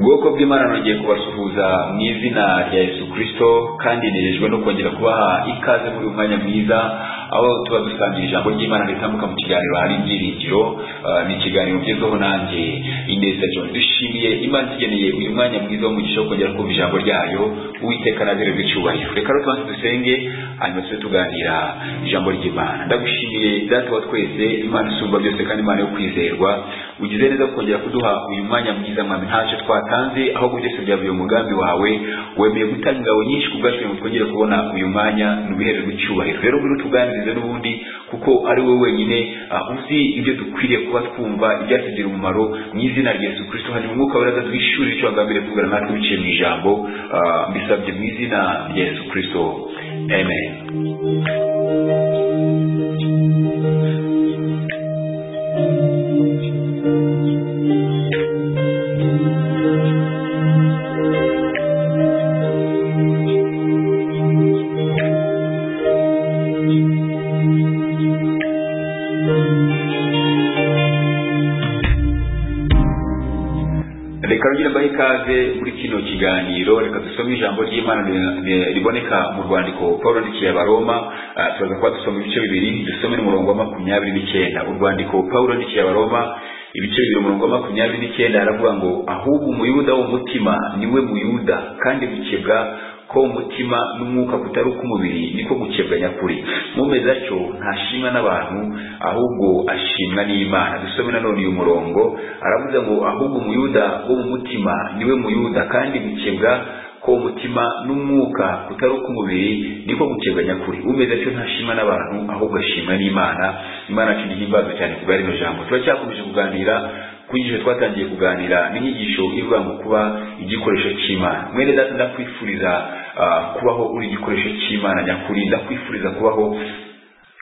bwoko bw'imana nongeye kubasuhuza mu izina rya yesu kirisito kandi nejejwe no kongera kubaha ikaze muri uyu mwanya mwiza aho tuba dusangiye ijambo ry'imana ritambuka mu kiganiro hari ibyiringiro Ah, ni ikiganiro ngezweho nanjye ineza john dushimiye imana itugeneye uyu mwanya mwiza w'umugisha wo kongera kumva ijambo ryayo uwiteka nazererwe icyubahiro reka rero tubanze dusenge hanyuma tube tuganira ijambo ry'imana ndagushimiye data wa twese imana isumba byose kandi imana yo kwizerwa ugize neza kongera kuduha uyu mwanya mwiza mwami ntacyo twatanze ahubwo byose byavuye mu mugambi wawe wemeye gutanga ingabo nyinshi ku bwacu kugira ngo twongere kubona uyu mwanya ni ubihere rw'icyubahiro rero ngwino tuganirize n'ubundi kuko ari wowe wenyine ah, uzi ibyo dukwiriye kuba twumva ibyatugirira umumaro mu izina rya yesu kirisito hanyuma umwuka weraza twishurire icyo wagambiriye kuvugana natwe biciye mu ijambo ah, mbisabye mu izina rya yesu kirisito amen reka rugire mbahe ikaze muri kino kiganiro reka dusome ijambo ry'imana ri- ri- riboneka mu rwandiko paul yandikiye abaroma Ah, turaza kuba dusoma ibice bibiri dusome n'umurongo wa makumyabiri n'icyenda urwandiko paul yandikiye abaroma ibice bibiri umurongo wa makumyabiri n'icyenda aravuga ngo ahubwo umuyuda w'umutima niwe muyuda kandi gukebwa ko umutima n'umwuka kutari uk'umubiri niko gukebwa nyakuri mumeze atyo ntashimwa n'abantu ahubwo ashimwa n'imana dusome nanone uyu murongo aravuze ngo ahubwo umuyuda wo mu mutima niwe muyuda kandi gukebwa ko umutima n'umwuka kutari uk'umubiri niko gukebwa nyakuri umeze atyo ntashimwa n'abantu ahubwo ashimwa n'imana imana yacu nihimbaza cyane ku bwa rino jambo turacyakomeje kuganira ku nyigisho twatangiye kuganira n'inyigisho ivuga ngo kuba igikoresho cy'imana mwene data ndakwifuriza ah, kubaho uri igikoresho cy'imana nyakuri ndakwifuriza kubaho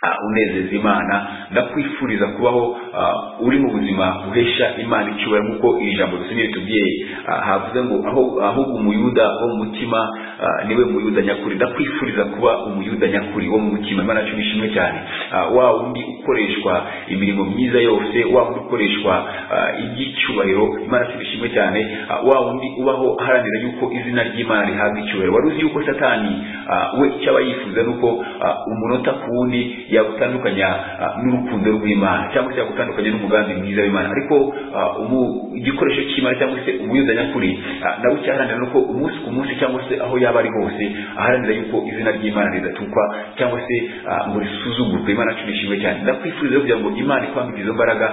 ah, unezeza imana ndakwifuriza kubaho ah, uri mu buzima buhesha imana icyubahiro nk'uko iri jambo dusinye ritubwiye ah, havuze ngo aho- ahubwo umuyuda wo mu mutima ah, niwe muyuda nyakuri ndakwifuriza kuba umuyuda nyakuri wo mu mutima imana yacu nishimwe cyane Ah, wa wundi ukoreshwa imirimo myiza yose wa wundi ukoreshwa ah, iby'icyubahiro imana yacu nishimwe cyane Ah, wa wundi ubaho aharanira yuko izina ry'imana rihabwa icyubahiro wari uzi yuko satani ah, we icyo aba yifuza ni uko ah, umunota ku wundi yagutandukanya ah, n'urukundo rw'imana cyangwa se yagutandukanya n'umugambi mwiza w'imana ariko ah, umu- igikoresho cy'imana cyangwa se umuyuda nyakuri ah, nawe icyaharanira ni uko umunsi ku munsi cyangwa se aho yaba ari hose aharanira yuko izina ry'imana ridatukwa cyangwa se ah, ngo risuzugurwe imana yacu nishimwe cyane ndakwifuriza rero kugira ngo imana ikwambike izo mbaraga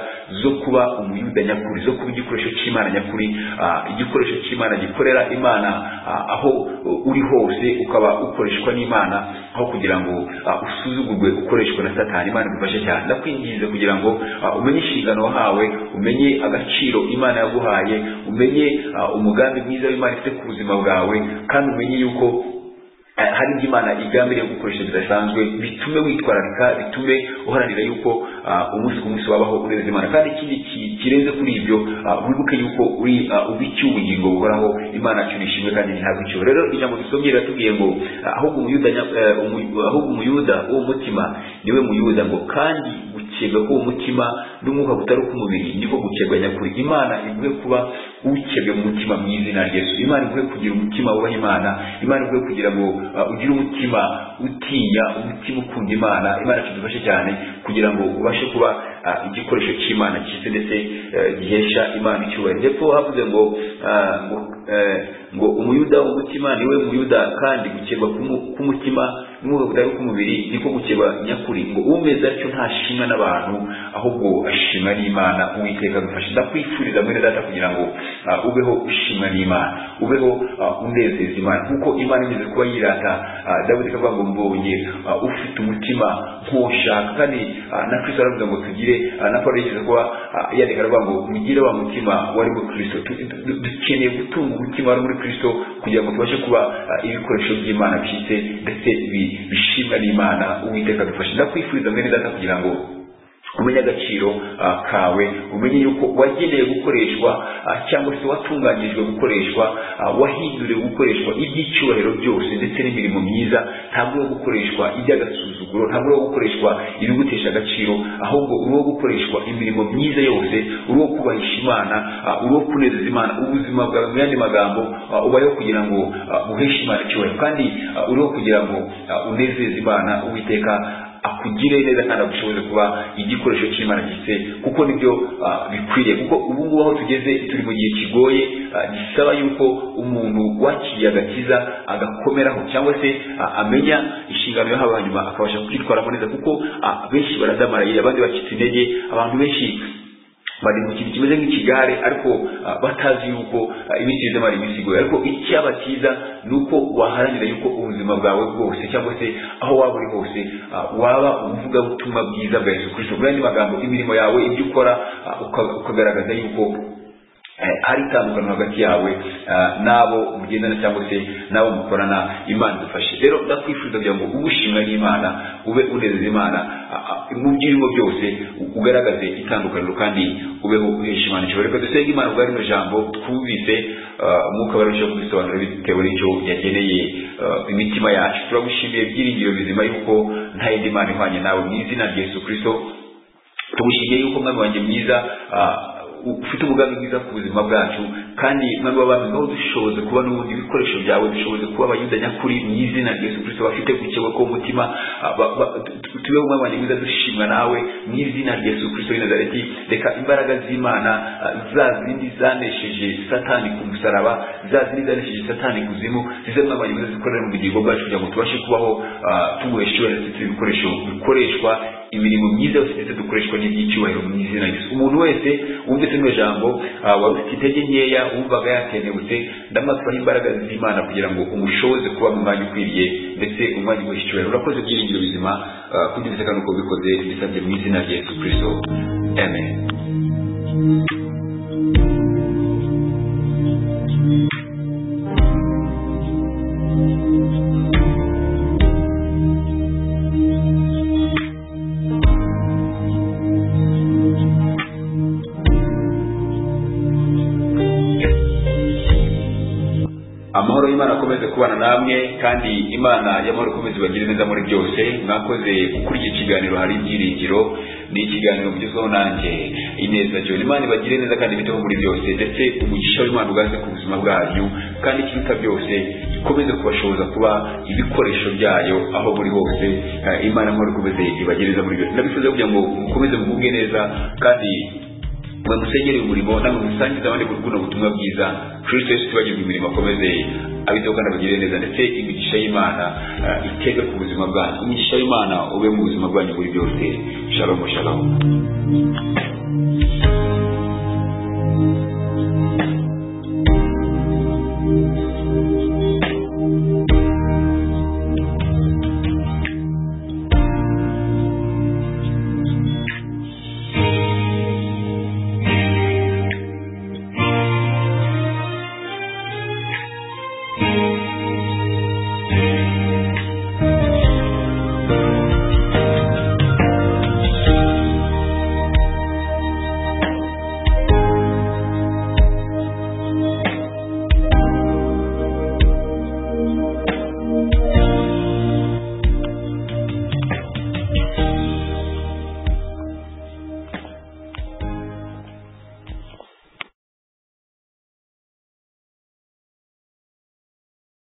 zo kuba umuyuda nyakuri zo kuba igikoresho cy'imana nyakuri ah, igikoresho cy'imana gikorera imana ah, aho uh, uri hose ukaba ukoreshwa n'imana aho kugira ngo ah, usuzugurwe ukoreshwa na satani imana igufashe cyane ndakwinginze kugira ngo ah, umenye inshingano wahawe umenye agaciro imana yaguhaye umenye ah, umugambi mwiza w'imana ifite ku buzima bwawe kandi umenye yuko Eh, hari ibyo imana igambiriye gukoresha bidasanzwe bitume witwararika bitume uharanira yuko ah, umunsi ku munsi wabaho unezeza imana kandi ikindi ki- kirenze kuri ibyo ah, wibuke yuko uri ah, ubikiye ubugingo buhoraho imana yacu nishimwe kandi ntihabwa icyo rero ijambo dusomye riratubwiye ngo ah, ahubwo umuyuda nya- eh, umu- ahubwo umuyuda w'umutima niwe muyuda ngo kandi gukebwa k'uwo mutima n'umwuka kutari uk'umubiri niko gukebwa nyakuri imana iguhe kuba ukebwe mu mutima mu izina rya yesu imana iguhe kugira umutima wubaha imana imana iguhe kugira ngo uh, ugire umutima utinya umutima ukunda imana imana tudufashe cyane kugira ngo ubashe kuba uh, igikoresho cy'imana cyiza ndetse uh, gihesha imana icyubahiro ndetse havuze ngo uh, ngo, eh, ngo umuyuda w'umutima niwe muyuda kandi gukebwa k'umu- k'umutima n'umwuka kutari k'umubiri niko gukeba nyakuri ngo umeze atyo ntashimwa n'abantu ahubwo ashimwa n'imana uwiteka agufasha ndakwifuriza mwene data kugira ngo ah, ubeho ushimwa n'imana ubeho ah, unezeza imana kuko imana imeze kuba yirata ah, dawidi akavuga ngo mbonye ah, ufite umutima nk'ushaka kandi ah, na kristo aravuga ngo tugire ah, na paul yigeze kuba ah, yandika aravuga ngo mugire wa mutima wari muri kristo Tu- du- dukeneye gutunga umutima wari muri kristo kugira ngo tubashe kuba ah, ibikoresho by'imana byize ndetse bi- bishimwa n'imana uwiteka adufashe ndakwifuriza mwene data kugira ngo umenye agaciro ah, kawe umenye yuko wagenewe gukoreshwa ah, cyangwa se watunganyirijwe gukoreshwa ah, wahinduriwe gukoreshwa iby'icyubahiro byose ndetse n'imirimo myiza ntabwo uri wo gukoreshwa iby'agasuzuguro ntabwo uri wo gukoreshwa ibigutesha agaciro ahubwo uri wo gukoreshwa imirimo myiza yose uri wo kubahisha imana ah, uri wo kunezeza imana ubuzima bwawe mu yandi magambo ah, ubayeho kugira ngo ah, uheshe imana icyubahiro kandi ah, uri wo kugira ngo ah, unezeze imana uwiteka akugire neza kandi agushoboze kuba igikoresho cy'imana gise kuko nibyo ah, bikwiriye kuko ubu ngubu aho tugeze turi mu gihe kigoye ah, gisaba yuko umuntu wakiriye agakiza agakomeraho cyangwa se ah, amenya inshingano yahawe hanyuma akabasha kwitwaramo neza kuko ah, benshi baradamaraye abandi bacitse intege abantu benshi bari mu kintu kimeze nk'ikigare ariko ah, batazi yuko ah, iminsi bizamara iminsi igoye ariko icyaba cyiza ni uko waharanira yuko ubuzima bwawe bwose cyangwa se aho waba uri hose ah, waba ubuvugabutumwa bwiza bwa yesu kirisito muri andi magambo imirimo yawe ibyo ukora ah, uka- ukagaragaza yuko eh, hari itandukano hagati yawe ah, n'abo mugendana cyangwa se n'abo mukorana imana idufashe rero ndakwifuza kugira ngo ube ushimwa n'imana ube unezeza imana ah, ah, mu byirimo byose u- ugaragaze itandukaniro kandi ubeho uhesha imana ishobora reka dusenge imana ubwa rino jambo twumvise ah, umwuka barushaho kubisobanura bitewe n'icyo yageneye ah, imitima yacu turagushimiye byiringiro bizima yuko nta yindi mana ihwanye nawe mu izina rya yesu kirisito tugushimiye yuko mwami wanjye mwiza ah, ufite umugambi mwiza ku buzima bwacu kandi mwami w'abami ngaho dushoboze kuba n'ubundi ibikoresho byawe dushoboze kuba abayuda nyakuri mu izina rya yesu kirisito bafite gukeba k'umutima ah, ba- ba- tu- tubeho mwami wanjye mwiza dushimwa nawe mu izina rya yesu kirisito w'i nazareti reka imbaraga z'imana ah, za zindi zanesheje satani ku musaraba za zindi zanesheje satani kuzimu zize mwami wanjye mwiza zikorera mu bugingo bwacu kugira ngo tubashe kubaho ah, tuguheshiwe ndetse ibikoresho bikoreshwa imirimo myiza yose ndetse dukoreshwa n'iby'icyubahiro mu izina rya Yesu umuntu wese wumvise rino jambo ah, wari ufite intege nkeya wumvaga yakenebutse ndamwatwaho imbaraga z'imana kugira ngo umushoboze kuba mu mwanya ukwiriye ndetse umwanya uguha icyubahiro urakoze byiringiro bizima ah, kubyo bisekana uko bikoze bisabye mu izina rya yesu kirisito amen amahoro y'imana akomeze kubana namwe kandi imana y'amahoro ikomeze ibagire neza muri byose mwakoze gukora iki kiganiro hari ibyiringiro ni ikiganiro mugezweho nanjye ineza john imana ibagire neza kandi ibiteho muri byose ndetse umugisha w'imana ugaze ku buzima bwanyu kandi ikiruta byose ikomeze kubashoboza kuba ibikoresho byayo aho muri hose Eh, imana amahoro ikomeze ibagire neza muri byose ndabifuza kugira ngo mukomeze mugubwe neza kandi mwe musenyere umurimo namwe musangize abandi muri buno butumwa bwiza kirisito yesu tubagirwa imirimo akomeze abiteho kandi abagirire neza ndetse imigisha y'imana eh, itege ku buzima bwanyu imigisha y'imana ube mu buzima bwanyu muri byose shalom shalom